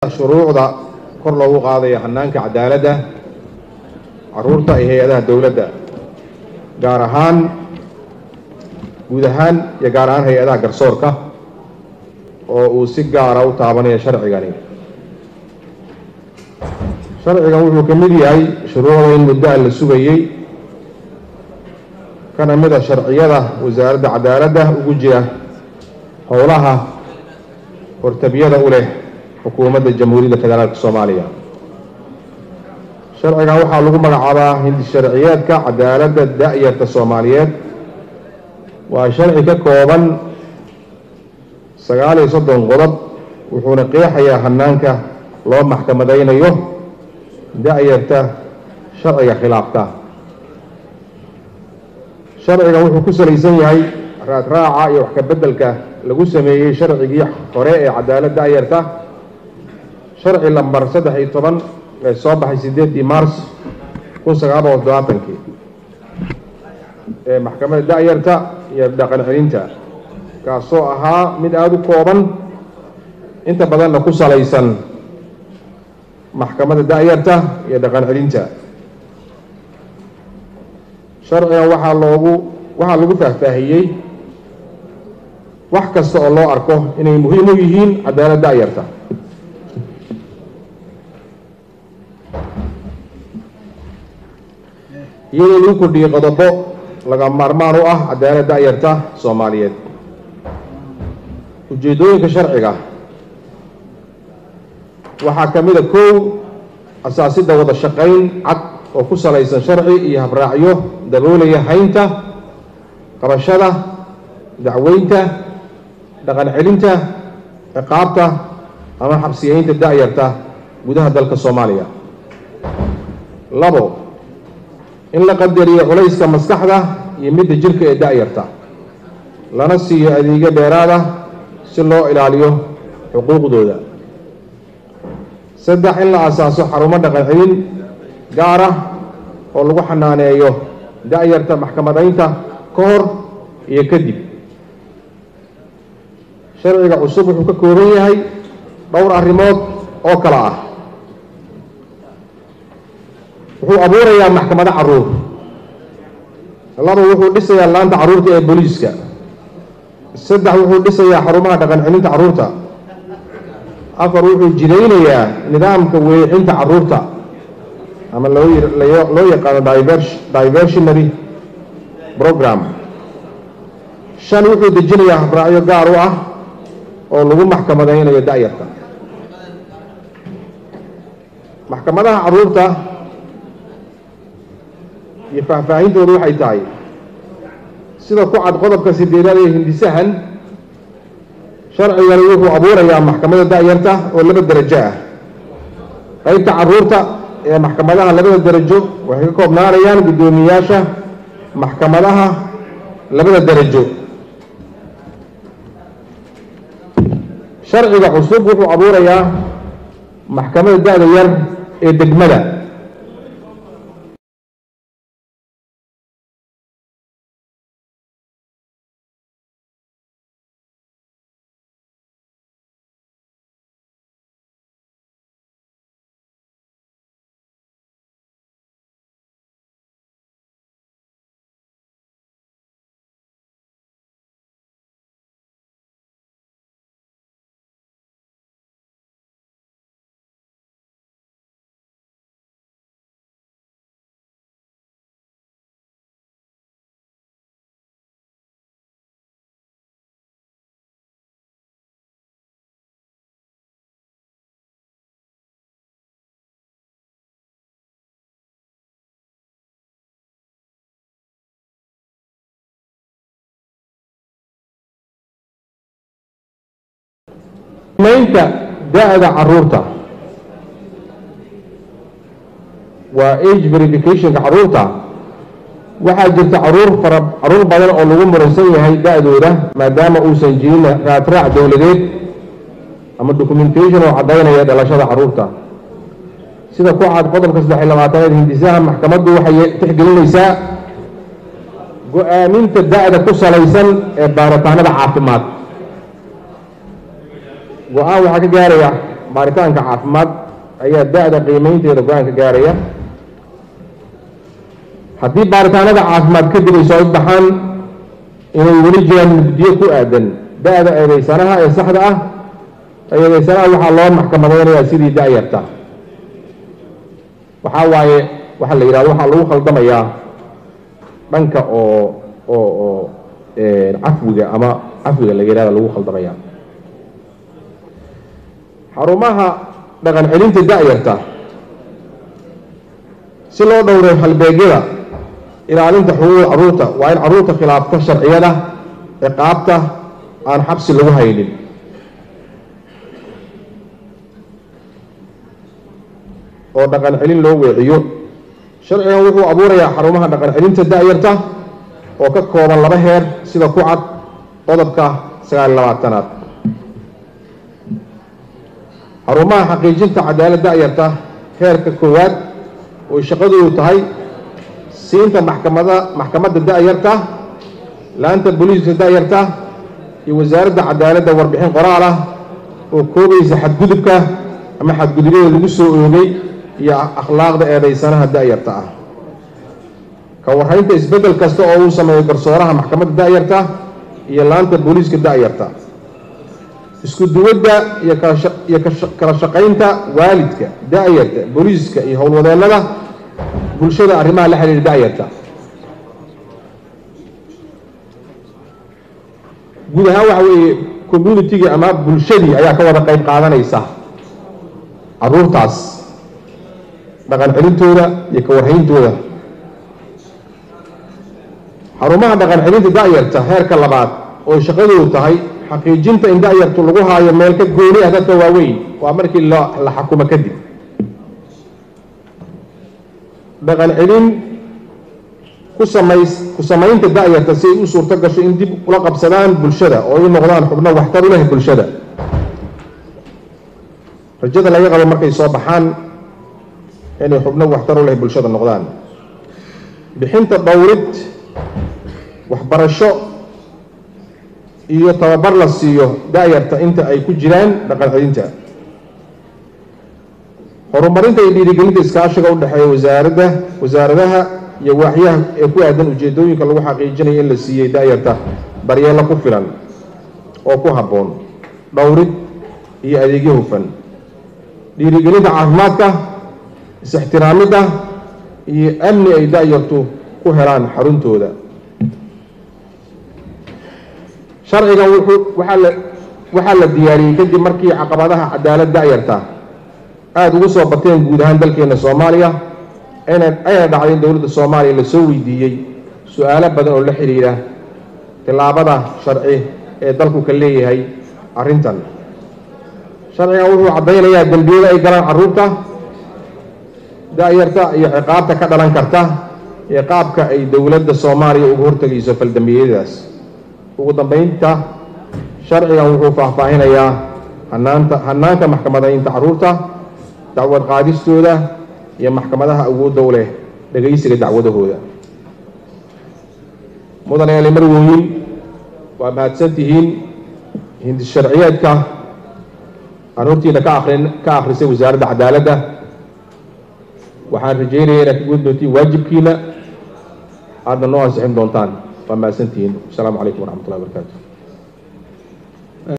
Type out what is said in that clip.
shuruucda kor loogu qaadayo hanaanka cadaaladda caruurta iyo hay-adaha dowladda gaar ahaan guud ahaan iyo gaar ahaan hay-adaha garsoorka oo uu si gaara u taabanayo sharcigani sharcigan wuxuu ka mid yahay shuruucda in muddo a la sugayey kana mid a sharciyada wasaaradda cadaaladda ugu jira howlaha hortabiyada u leh xukuumadda jamhuuriyadda federaalka soomaaliya sharcigan waxaa lagu magacaabaa hindi sharciyeedka cadaaladda da-yarta soomaaliyeed waa sharci ka kooban sagaal iyo soddon qodob wuxuuna qeexayaa hanaanka loo maxkamadaynayo da-yarta sharciga khilaafta sharcigan wuxuu ku salaysan yahay raadraaca iyo wax ka beddelka lagu sameeyey sharcigii hore ee cadaalad da-yarta sharci lambar saddex iyo toban ee soo baxay siddeeddii mars kun sagaal boqol toddobaatankii ee maxkamadda da-yarta iyo dhaqan celinta kaasoo ahaa mid aada u kooban inta badanna ku salaysan maxkamadda da-yarta iyo dhaqan celinta sharcigan waxaa loogu waxaa lagu faahfaahiyey wax kasta oo loo arko inay muhiim u yihiin cadaalad da-yarta iyadoo lagu kordhiyey qodobo laga maarmaan u ah cadaalad da-yarta soomaaliyeed ujeeddooyinka sharciga waxaa ka mid a kow asaasidda wada shaqayn cad oo ku salaysan sharci iyo habraacyo daboolaya haynta qabashada dacweynta dhaqan celinta ciqaabta ama xabsiyeynta da-yarta gudaha dalka soomaaliya labo in la qadariyo culayska maskaxda iyo midda jirka ee da-yarta lana siiyo adeegyo dheeraada si loo ilaaliyo xuquuqdooda saddex in la asaaso xarumo dhaqan celin gaar ah oo lagu xanaaneeyo da-yarta maxkamadaynta ka hor iyo kadib sharciga cusub wuxuu ka kooban yahay dhowr arrimood oo kale ah wuxuu abuurayaa maxkamado caruur laba wuxuu dhisayaa laanta carruurta ee booliiska saddex wuxuu dhisayaa xarumaha dhaqan celinta carruurta afar wuxuu jidaynayaa nidaamka weecinta carruurta ama loo loo yaqaano diversionary program shan wuxuu dejinayaa habraacyo gaar u ah oo lagu maxkamadaynayo da-yarta maxkamadaha carruurta iyo faahfaahintooda waxay tahay sida ku cad qodobka sideedaad ee hindisahan sharcigani wuxuu abuurayaa maxkamadda da-yarta oo laba derajo ah qaybta carruurta ee maxkamadaha labada derajo waxay ka koobnaanayaan guddoomiyayaasha maxkamadaha labada derajo sharciga cusub wuxuu abuurayaa maxkamadda da-da yar ee degmada maynta da-da caruurta waa age verificationka caruurta waxaa jirta caruur fara caruur badan oo lagu muransan yahay da-dooda maadaama uusan jirin raadraac dowladeed ama documentation oo caddaynaya dhalashada caruurta sida ku cad qodobka saddex iyo labaatanaad hindisaha maxkamaddu waxay tixgelinaysaa go-aaminta da-da ku salaysan ee baaritaanada caafimaad go-aan waxaa ka gaaraya baaritaanka caafimaad ayaa da-da qiimeynteeda go-aanka gaaraya haddii baaritaanada caafimaad kadib ay soo baxaan inay weli jiraan mugdiyo ku aadan da-da eedeysanaha ee saxda ah eedeysanaha waxaa loo maxkamadeynayaa sidii da-yarta waxaa waaye waxaa la yidhahdo waxaa lagu khaldamayaa dhanka oo oo oo cafwiga ama cafwiga la yidhahda lagu khaldamaya xarumaha dhaqan celinta da-yarta si loo dhowray halbeegyada ilaalinta xuquuqda carruurta waa in carruurta khilaafta sharciyada ciqaabta aan xabsi lagu haynin oo dhaqan celin loo weeciyo sharcigan wuxuu abuurayaa xarumaha dhaqan celinta da-yarta oo ka kooban laba heer sida ku cad qodobka sagaal iyo labaatanaad xarumaha xaqiijinta cadaalad da-yarta heerka koowaad oo shaqadoodu tahay siinta maxkamada maxkamadda da-yarta laanta booliiska da-yarta iyo wasaaradda cadaaladda warbixin qoraal ah oo koobaysa xadgudubka ama xadgudubyada lagu soo oogay iyo akhlaaqda eedaysanaha da-yarta ah ka warraynta isbeddel kasta oo uu sameeyo garsooraha maxkamadda da-yarta iyo laanta booliiska da-yarta isku duwadda iyo iyo kala shaqaynta waalidka da-yarta booliiska iyo howlwadeennada bulshada arrimaha la xiriira da-yarta guud ahaan waxa weeye communitygii ama bulshadii ayaa ka wada qayb qaadanaysa carruurtaas dhaqan celintooda iyo ka warhayntooda xarumaha dhaqan celinta da-yarta heerka labaad oo shaqadoodu tahay xaqiijinta in da-yartu lagu haayo meel ka gooni ah dadka waaweyn waa markii la xakumo kadib dhaqan celin ku samays ku samaynta da-yarta si ay u suurto gasho in dib ula qabsadaan bulshada oo ay noqdaan xubno waxtar u leh bulshada rajada laga qabo markay soo baxaan inay xubno waxtar u leh bulshada noqdaan bixinta dhowrid waxbarasho iyo tababar la siiyo da-yarta inta ay ku jiraan dhaqan celinta horumarinta iyo dhiirigelinta iskaashiga u dhexeeya wasaaradda wasaaradaha iyo waaxyaha ee ku aadan ujeedooyinka lagu xaqiijinayo in la siiyey da-yarta daryeello ku filan oo ku habboon dhowrid iyo adeegyo hufan dhiirigelinta caafimaadka is-ixtiraamidda iyo amni ay da-yartu ku helaan xaruntooda sharcigan wuxuu waxaa la waxaa la diyaariyey kadib markii caqabadaha cadaalad da-yarta aada ugu soo bateen guud ahaan dalkeena soomaaliya ayna ayna dhacday in dowladda soomaaliya lasoo weydiiyey su-aalo badan oo la xidhiidha tillaabada sharci ee dalku ka leeyahay arrintan sharcigan wuxuu caddaynayaa dembiyada ay galaan carruurta da-yarta iyo ciqaabta ka dhalan karta iyo qaabka ay dowladda soomaaliya uga hortegayso faldambiyadaas ugu dambeynta sharcigan wuxuu faahfaahinayaa hanaanta hanaanka maxkamadaynta carruurta dacwad qaadistooda iyo maxkamadaha awoodda u leh dhegaysiga dacwadahooda mudan eeli marwooyin waa mahadsan tihiin hindi sharciyeedka aan hortiina ka akrin ka akhrisay wasaaradda cadaaladda waxaan rajeynaya inaad ka gudi doontiin waajibkiina aadna noo ansixin doontaan waa mahadsan tihiin asalaamu calaykum waraxmat ullahi barakaatu